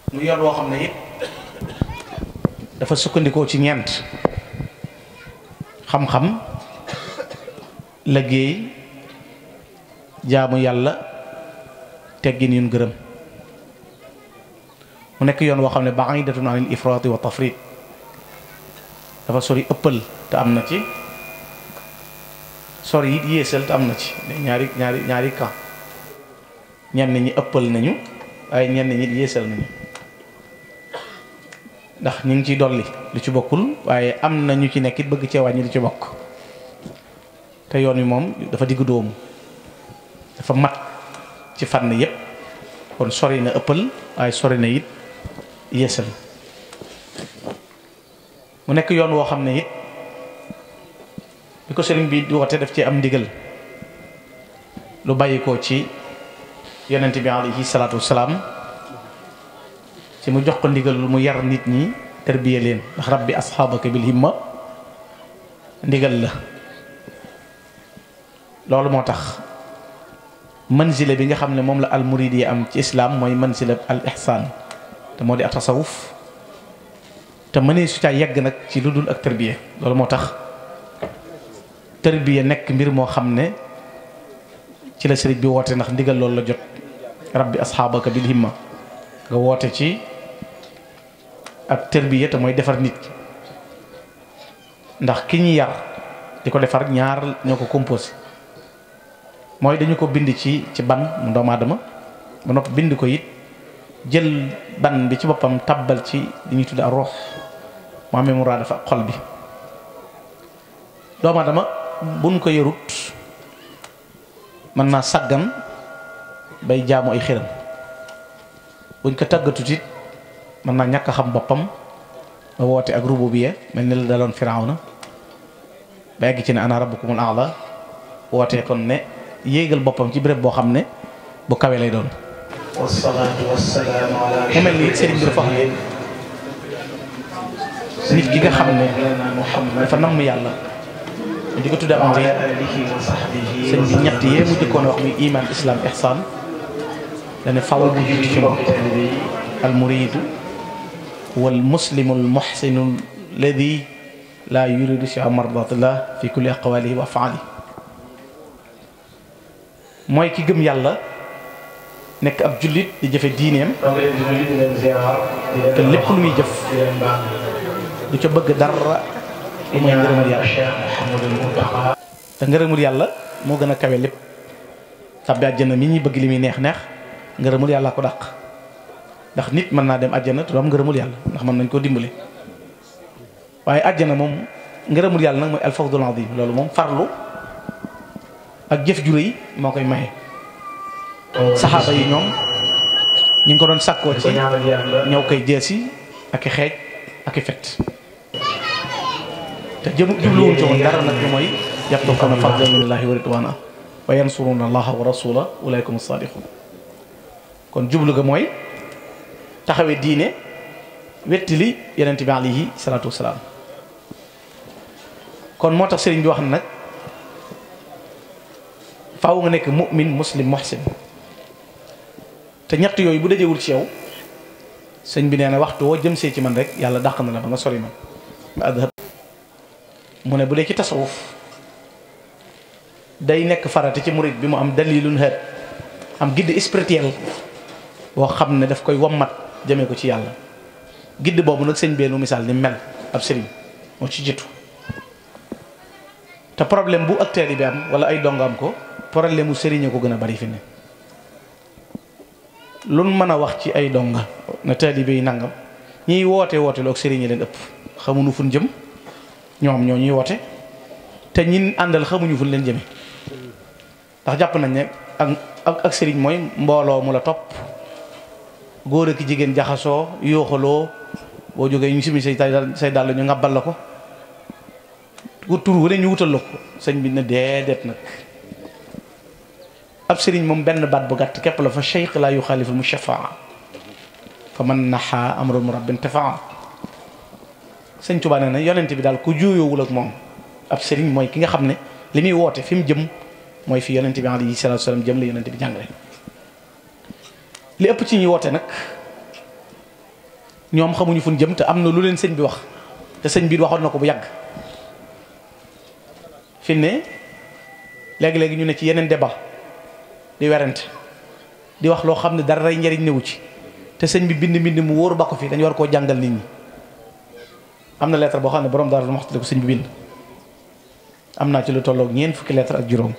mu yoon woo xam ne it dafa sukkandikoo ci ñeent xam-xam liggéey jaamu yàlla teggin yun gërëm mu nekk yoon woo xam ne ba'idatun anil ifraati wa tafrit dafa sori ëppal te am na ci sori it yéesal te am na ci ñaari ñaari ñaari camp ñenn ñi ëppal nañu waaye ñenn ñi yéesal nañu ndax ñu ngi ciy dolli lu ci bokkul waaye am na ñu ci nekk it bëgg cee wàññi lu ci bokk te yoon wi moom dafa diggu dóomu dafa mat ci fànn yépp kon sori na ëppal waaye sori na it yéesal mu nekk yoon woo xam ne it bi ko sëriñ bi di woote daf ci am ndigal lu bàyyi ko ci yonent bi alayhi salaatu wasalaam ci mu jox ko ndigal lu mu yar nit ñi tarbiya leen ndax rabbi asxaabaka bil himma ndigal la loolu moo tax manzila bi nga xam ne moom la al murid yi am ci islaam mooy manzila al ihsaan te moo di ak tasawuf te mënee su caa yegg nag ci lu dul ak tarbiya loolu moo tax tarbiya nekk mbir moo xam ne ci la sëriñ bi woote ndax ndigal loolu la jot rabbi asxaabaka bil himma nga woote ci ak tarbiya te mooy defar nit ndax ki ñu yar di ko defar ñaar ñoo ko composé mooy dañu ko bind ci ci ban mu doomu aadama ba noppi bind ko it jël ban bi ci boppam tabbal ci li ñuy tudd ak ruux mu amee mu raa dafa xol bi doomu aadama buñ ko yarut mën naa sàggan bay jaamu ay xiram buñ ko tàggatut it mën naa ñàkk a xam boppam ba woote ak rububiyya mel ni la daloon firawna ba yegg ci ne ana rabbukumul a'la wootee kon ne yéegal boppam ci béréb boo xam ne bu kawe lay doon wasalaatu wasalaamu ala mu mel ni sëriñ bi dafa wax ne nit ki nga xam ne dafa namm yàlla di ko tudde am wa réer ala alihi wa sahbihi sëñ bi ñett yee mu jëkkoon a wax muy iman islam ihsan dane faw mu jiitu ci moom al muridu wal muslimu al muhsinu alladi la yuridu siwa mardatillah fi kulli aqwalihi wa afaalihi mooy ki gëm yàlla nekk ab jullit di jëfe diineem donc leen di nuyu di leen ziar di leen te lépp lu muy jëf di leen baal du ca bëgg dara lu mooy ngërëmul yàlla Cheikh Mouhamadul Mountakha te ngërëmul yàlla moo gën a kawe lépp tàbbi àjjana mi ñuy bëgg li muy neex neex ngërëmul yàlla ko dàq ndax nit mën naa dem àjjana te du am ngërëmul yàlla ndax mën nañ koo dimbali waaye àjjana moom ngërëmul yàlla nag mooy alfawdul azim loolu moom farlu ak jëf ju rëy moo koy maye saxaaba yi ñoom ñu ngi ko doon sàkkoo di ci ko ñaanal yàlla ñëw koy jeesi ak i xeej ak i fet te jëm jubluwuñ ci woon dara nag lu mooy yabtaxuuna fadlan minallahi wa ridwana wa yansuruna allaha wa rasula ulaykum as-sadiqun kon jublu ga mooy taxawee diine wettili yonent bi alayhi salaatu wasalaam kon moo tax sëriñ bi wax na nag faaw nga nekk mu'min muslim muhsin te ñett yooyu bu dajewul ci yow sëñ bi nee na waxtu woo jëm see ci man rek yàlla dàq na la ba nga sori man nga adhab mu ne bu dee ci tasawuf day nekk farata ci murid bi mu am dalilun hët am guide spirituel boo xam ne daf koy wommat jëmee ko ci yàlla guide boobu nag sëñ beenu misaal ni mel ab sëriñ moo ci jiitu te problème bu ak taalibe bi am wala ay dongo am ko problème mu sëriñ ko gën a bari fi ne luñ mën a wax ci ay donga na taalibe yi nangam ñiy woote woote loog sëriñ yi leen ëpp xamuñu fun jëm ñoom ñoo ñuy woote te ñin àndal xamuñu fun leen jëme ndax jàpp nañ ne ak ak ak sëriñ mooy mbooloo mu la topp góor ak jigéen jaxasoo yooxaloo boo jógee ñu simi say dal say dàll ñu ngàbbal la ko ku tur wu ne ñu wutal la ko sëñ bi na déedéet nag ab sëriñ moom benn baat bu gàtt képp la fa cheikh laa yuxaaliful mu shafaa fa man naxaa amrul mu rabbin tafaa sëñ Tuubaa nee na yonent bi daal ku juuyoowul ak moom ab sëriñ mooy ki nga xam ne li muy woote fi mu jëm mooy fi yonent bi alayhi salaatu salaam jëm la yonent bi jàngale li ëpp ci ñuy woote nag ñoom xamuñu fu ñu jëm te am na lu leen sëñ bi wax te sëñ bi waxoon na ko bu yàgg fi ne léegi-léegi ñu ne ci yeneen débat di werante di wax loo xam ne dara rey njariñ newu ci te sëñ bi bind mbind mu wóor ba ko fi dañu war koo jàngal nit ñi am na lettre boo xam ne borom daal ma waxtale ko sëñ bi bind am naa ci lu tolloog ñeent fukki lettre ak juróom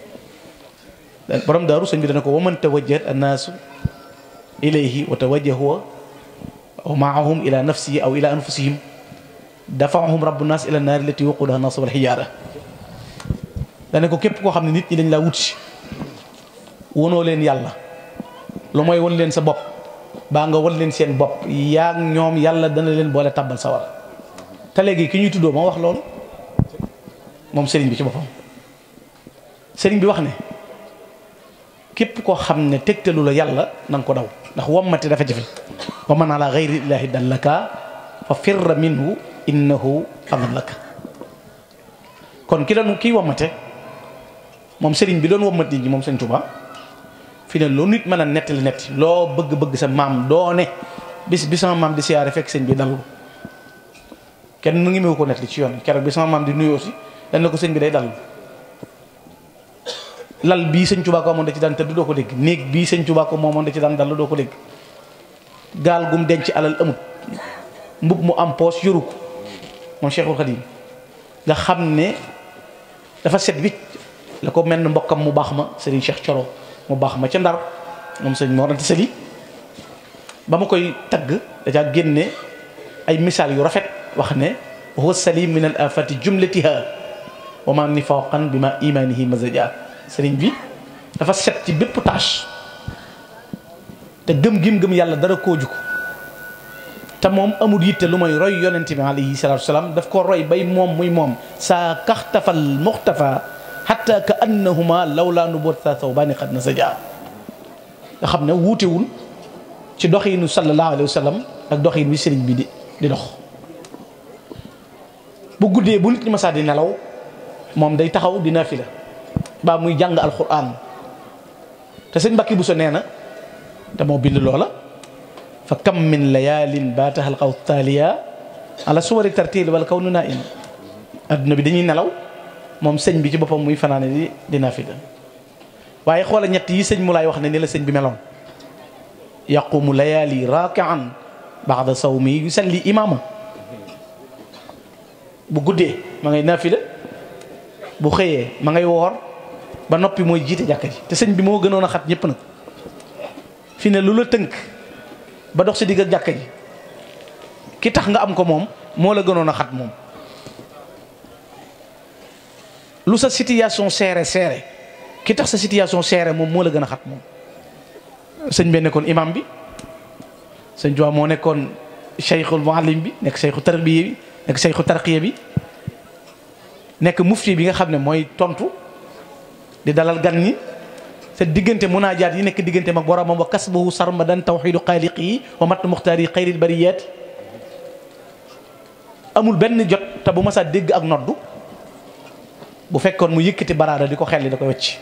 borom daaru sëñ bi dana ko waman tawajjahat annaasu ilayhi wa tawajjahu wa maahum ila nafsihi aw ila anfusihim dafaahum rabbu naas ila naari lati waqudaha naas wal xijaara dana ko képp koo xam ne nit ñi dañ laa wut si wonoo leen yàlla lu mooy won leen sa bopp baa nga won leen seen bopp yaa ñoom yàlla dana leen boole tàbbal sawar te léegi ki ñuy tuddoo moo wax loolu moom sëriñ bi ci boppam sëriñ bi wax ne képp koo xam ne tegtalu la yàlla na nga ko daw ndax wammati dafa jafe wa man ala gayri illahi dallaka fa firra minhu innahu adallaka kon ki doon kii wammate moom sëriñ bi doon wammat nit ñi moom sëñ Tuubaa fi ne loo nit mën a nettali netti loo bëgg-bëgg sa maam doo ne bis bi sama maam di siyaare fekk sëñ bi dalul kenn nu ngi mewu ko nettali ci yoon keroog bi sama maam di nuyoo si dañ na ko sëñ bi day dalul lal bii sëñ Tuubaa ko amoon da ci daan tëdd doo ko dégg néeg bii sëñ Tuubaa ko moomoon da ci daan dallu doo ko dégg gaal gum denc alal amut mbub mu am poos yoru ko moom Cheikhul Khadim nga xam ne dafa set wicc la ko mel ne mbokkam mu baax ma Serigne Cheikh Coro mu baax ma ca ndar moom sëñ Mor Anta Sali ba ma koy tagg dajaa génne ay misaal yu rafet wax ne huwa salim min al afati jumlatiha wa ma nifaqan bi ma imanihi mazaja sëriñ bi dafa set ci bépp tâche te gëm gim gëm yàlla dara koo juko te moom amul yitte lu mooy roy yonente bi alayhi salatu wasalaam daf ko roy bay moom muy moom saa kaxtafal muxtafa xatta ka annahuma lawlaa nubuwwata thawbaani qad nasaja nga xam ne wuutewul ci doxiinu sallallahu alayhi wa sallam ak doxiin wi sëriñ bi di di dox bu guddee bu nit ñi masaa di nelaw moom day taxaw di nafila baa muy jàng alquran te sëñ Mbàkke Buso nee na te moo bind loola fa kam min layaalin baataha alqaw taaliya ala suwari tartiil wala kaw nu naa in adduna bi dañuy nelaw moom sëñ bi ci boppam muy fanaane di di nafila waaye xoola ñett yi sëñ mu laay wax ne ni la sëñ bi meloon yaqumu layaali raakian baada sawmi yusalli imaama bu guddee ma ngay nafila bu xëyee ma ngay woor ba noppi mooy jiite jàkka ji te sëñ bi moo gënoon a xat ñëpp nag fi ne lu la tënk ba dox si digg ak jàkka ji ki tax nga am ko moom moo la gënoon a xat moom lu sa situation seere seere ki tax sa situation seere moom moo la gën a xat moom sëñ bee nekkoon imam bi sëñ Tuubaa moo nekkoon cheikhul muallim bi nekk cheikhu tarbiya bi nekk cheikhu tarqiya bi nekk mufti bi nga xam ne mooy tontu di dalal gan ñi sa diggante munaajaat yi nekk diggante mag boromam wa kasbahu sarmadan tawxidu xaaliqi wa mat muxtaari xayril bariyaat amul benn jot te bu ma saa dégg ak noddu bu fekkoon mu yëkkati baraada di ko xelli da koy wacc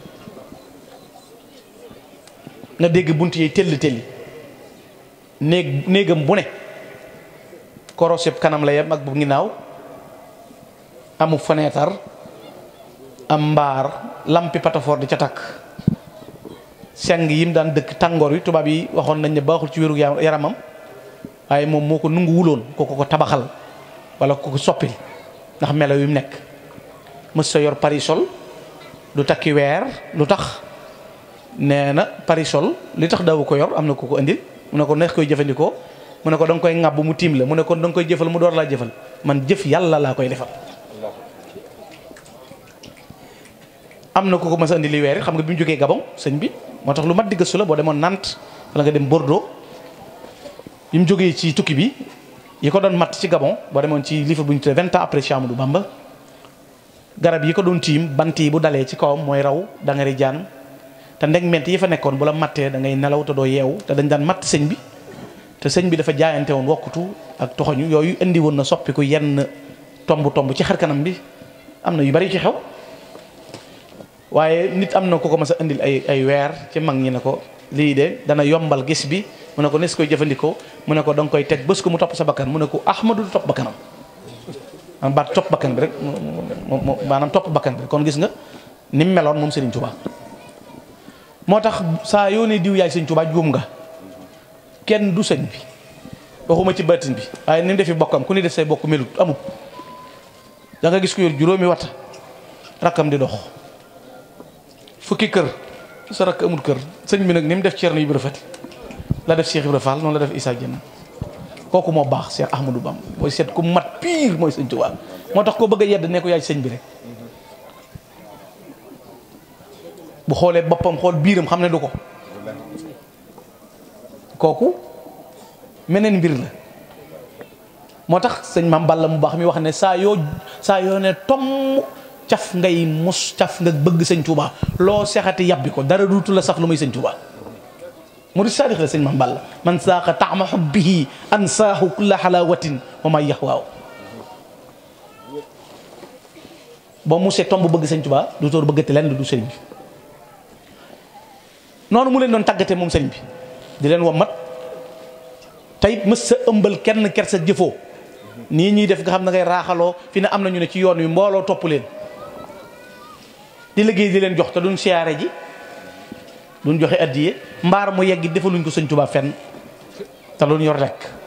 nga dégg bunt yi telli telli néeg néegam bu ne koroseb kanam la yem ak bu ginnaaw amu fenêtre am mbaar lampi patafoor di ca takk seng yim daan dëkk tàngoor wi tubaab yi waxoon nañ ne baaxul ci wéru yaramam waaye moom moo ko nungu wuloon ko ko ko tabaxal wala ko ko soppil ndax melo yu mu nekk mës sa yor parisol du takki weer lu tax nee na parisol li tax dawu ko yor am na ko ko indil mu ne ko neex koy jëfandikoo mu ne ko da nga koy ŋàbb mu tiim la mu ne kon da nga koy jëfal mu door laa jëfal man jëf yàlla laa koy defal am na ko ko mas a indi li weer xam nga bi mu jógee Gabon sëñ bi moo tax lu mat di gëstu la boo demoon Nantes wala nga dem Bordeaux bi mu jógee ci tukki bi yi ko doon matt ci Gabon boo demoon ci livre bu ñu tuddee vingt ans après Cheikh Amadou Bamba garab yi ko doon tiim bant yi bu dalee ci kawam mooy raw da nga jaan te ndeg ment yi fa nekkoon bu la mattee da ngay nelaw te doo yeewu te dañ daan matt sëñ bi te sëñ bi dafa jaayante woon wokkutu ak toxoñu yooyu indi woon na soppiku yenn tomb tomb ci xar kanam bi am na yu bari ci xew waaye nit am na ku ko mas a indil ay ay weer ci mag ñi ne ko lii de dana yombal gis bi mu ne ko nes koy jëfandikoo mu ne ko da nga koy teg bés ko mu topp sa bakkan mu ne ko ahmadu du topp bakkanam man baat topp bakkan bi rek mu maanaam topp bakkan bi rek kon gis nga ni mu meloon moom Serigne Touba moo tax saa yoo ne diw yaay Serigne Touba juum nga kenn du sëñ bi waxuma ci baatin bi waaye ni mu defi bokkam ku ni def say bokk melut amut da nga gis ko yor juróomi wat rakkam di dox fukki kër sa rakk amul kër sëñ bi nag ni mu def Ceerno Ibra Fati la def Cheikh Ibra Fall noonu la def Issa Dieng kooku moo baax Cheikh Ahmadou Bam mooy seet ku mat pire mooy sëñ Tuubaa moo tax koo bëgg a yedd ne ko yaay sëñ bi rek bu xoolee boppam xool biiram xam ne du ko kooku meneen mbir la moo tax sëñ Maam Balla mu baax mi wax ne saa yoo saa yoo ne tomm caf ngay mus caf nga bëgg sëñ Tuubaa loo sexati yàbbi ko dara duutu la sax lu muy sëñ Tuubaa murid saadix la sëñ Maam Balla man saaqa taama xubbihi ansaahu kulla xalaawatin wa may yaxwaaw boo musee tomb bëgg sëñ Tuubaa du tóor bëggati lenn du sëñ bi noonu mu leen doon tàggate moom sëñ bi di leen wommat tey mës sa ëmbal kenn ker sa jëfoo nii ñuy def nga xam ne ngay raaxaloo fi ne am na ñu ne ci yoon wi mbooloo topp leen di liggéey di leen jox te duñ siyaare ji duñ joxe addiye mbaar mu yegg defaluñ ko sëñ Tuubaa fenn te luñ yor lekk